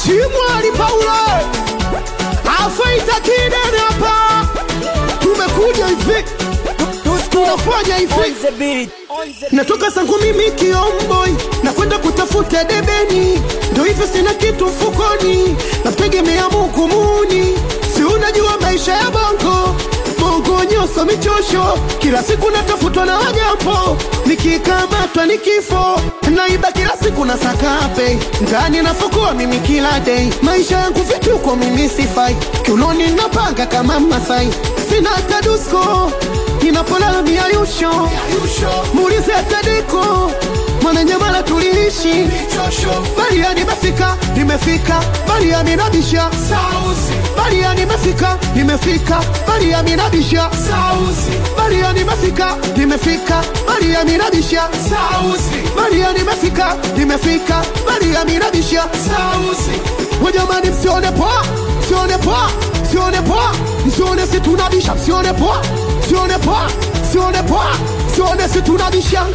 Chimwali Paulo afaita kidene hapa, tumekuja hivi, tunafanya hivi Natoka zangu mimi kiomboi na kwenda kutafuta debeni, ndo hivyo sina kitu mfukoni, namtegemea Mungu muni. Si unajua maisha ya bongo bongo, nyoso michosho, kila siku natafutwa na wajambo, nikikamatwa ni kifo, naiba kila siku na sakape ndani nafukua mimi kila day, maisha yangu vituko mimi sifai, kiunoni napanga kama Masai, sina hata dusko ninapolala miayusho muulize atadeko mwananyamala tuliishi balia nimefika nimefika balia minabisha balia nimefika nimefika balia minabisha balia nimefika nimefika balia minabisha balia nimefika nimefika balia minabisha wajamani msione poa msione poa msione poa msione si tunabisha msione poa msione poa msione poa msione si tunabisha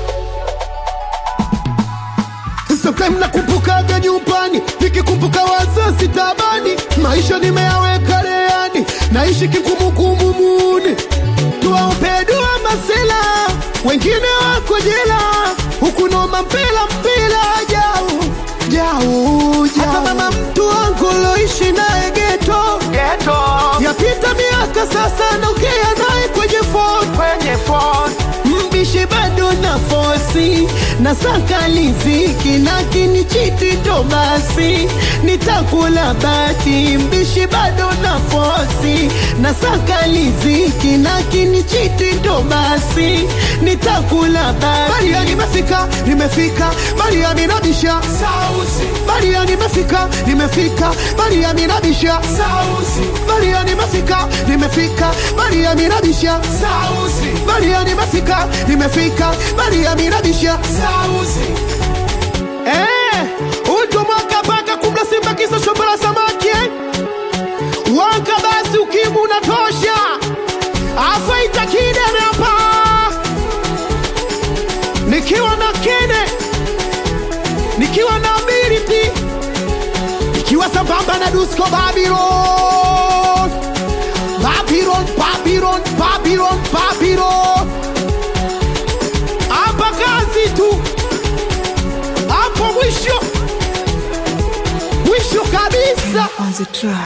Sometimes nakumbukaga nyumbani, nikikumbuka wazazi tabani, maisha nimeyaweka leani, naishi kikumukumu muni, tuwaombe dua masela, wengine wako jela, huku noma mpela mpela, jau jau jau, hata mama mtu wangu loishi naye geto yapita miaka sasa, naongea naye kwenye phone mbishi bado na fosi na saka liziki lakini chiti ndo basi nitakula bati mbishi bado na fosi na saka liziki lakini chiti ndo basi nitakula bati Baria nimefika nimefika Baria minabisha Baria nimefika nimefika Baria minabisha Baria nimefika nimefika Baria minabisha Baria nimefika nimefika Baria minabisha Eh, uto mwaka paka kumla simba kisa shombo la samaki eh? Wanka basi ukimu unatosha afaita kidene hapa nikiwa na kene nikiwa na ability nikiwa sambamba na Dusko Babylon Babylon Babylon Babylon Babylon hapa kazi tu hapo mwisho mwisho kabisa on the track.